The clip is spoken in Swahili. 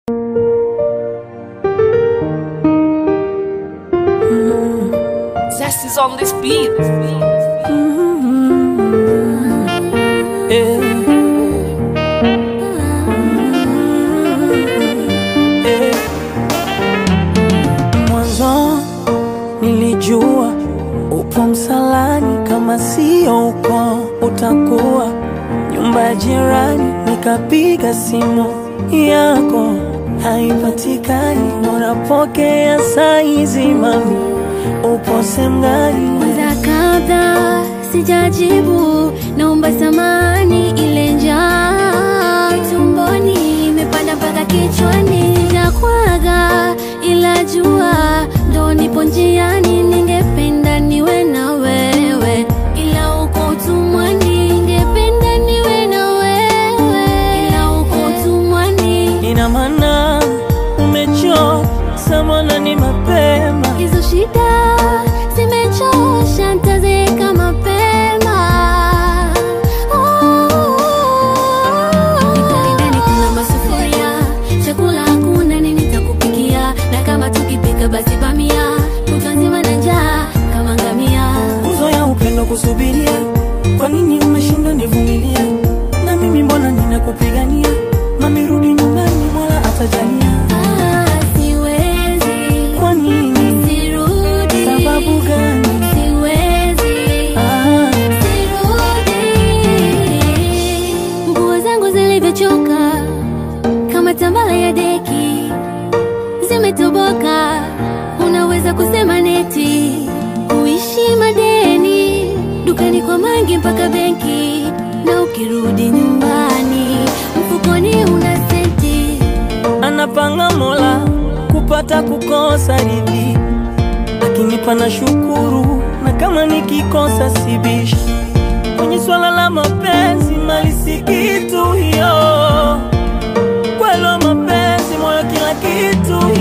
Zest is on this beat. Mwanzo nilijua upo msalani, kama sio uko utakuwa nyumba ya jirani. Nikapiga simu yako haipatikani, unapokea saizi, mami upo sehemu gani? Kwanza kabla sijajibu, naomba samani, ile njaa tumboni imepanda mpaka kichwani, nakwaga ila jua ndo nipo njiani, ningependa niwe na wewe, ila uko utumwani, ningependa niwe na wewe, ila uko utumwani. Ina maana umechoka samana, ni mapema Hizo shida zimechosha, ntazeeka mapema. Ndani ndani kuna masufuria, chakula hakuna, nini nitakupikia? Na kama tukipika basi bamia, kutwa nzima na njaa kama ngamia. nguzo ya upendo kusubiria. Kwa nini umeshindwa nivumilia? Na mimi mbona ninakupigania? Mami rudi nyumbani, Mola atajalia. Ah, siwezi, Kwa nini? sirudi. Sababu gani? Siwezi. Ah, Sirudi. Nguo zangu zilivyochoka kama tambala ya deki zimetoboka, unaweza kusema neti kuishi madeni dukani kwa mangi mpaka benki, na ukirudi nyumbani mfukoni una senti. anapanga Mola kupata kukosa ridhi, akinipa na shukuru, na kama nikikosa sibishi. Kwenye swala la mapenzi, mali si kitu hiyo, kwelo mapenzi, moyo kila kitu